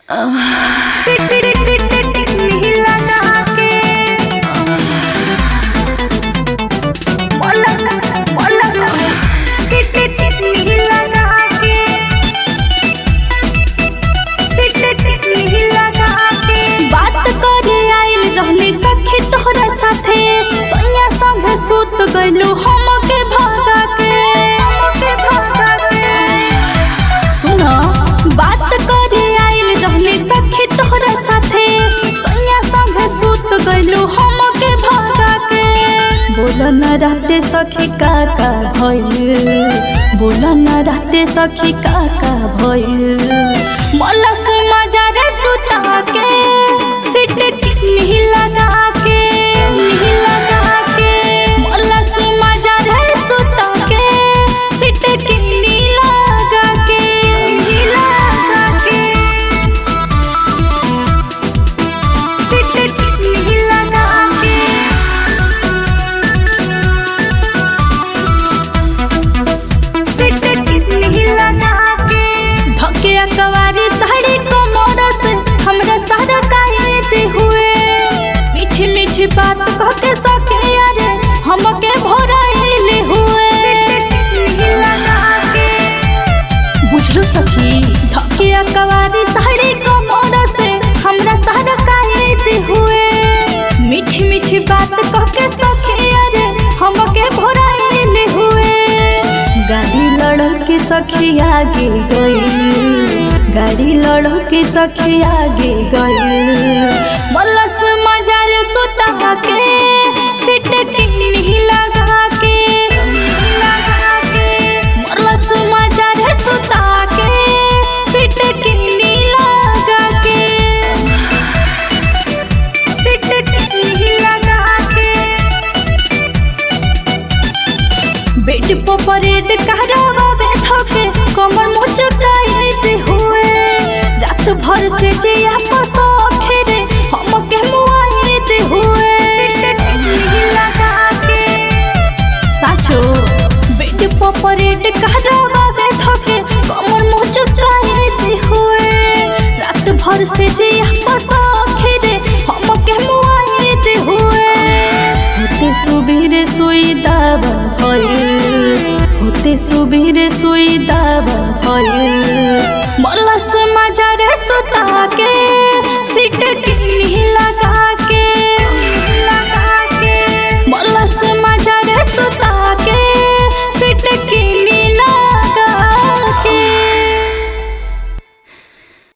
बात करे आइल रहनी सखी तोहरा साथे सैया संगे सुत गइलू हमके भगा के सुनो बात करे आइल रहनी सखी तोहरा साथे सैया संगे सुत गइलू हमके भगा के बोल न रहते सखी का का भइल बोल न रहते सखी का का भइल मलस मजा रे सुता के सिट किसनी लगा के नी लगा के मलस मजा रे सुता के सिट किसनी लगा के नी लगा के सिट किसनी लगा के धके अकवारी साड़ी कमर से हमरा सारा कायदे हुए मीठी मीठी बात कह के सके अरे हमके भोराइले हुए बुझलो सखी धके अकवारी साड़ी कमर से हमरा सारा कायदे हुए मीठी मीठी बात कह के सके अरे हमके भोराइले हुए गाड़ी लड़ के सखी आगे गई गाड़ी लड़ के सखी आगे गई मलस मजा रे सुता के सिट किन्नी लगा के लगा के मलस मजा रे सुता के सिट किन्नी लगा के सिट किन्नी लगा के बेड पर परेड कहरावा बैठके कमर मुचकाइत हुए रात भर से जिया पसोखे रे हमके मुआइत हुए साचो बेड पर परेड कहरावा बैठके कमर मुचकाइत हुए रात भर से जिया पसोखे रे हमके मुआइत हुए होते सुबेरे सोई दावा भइल होते सुबेरे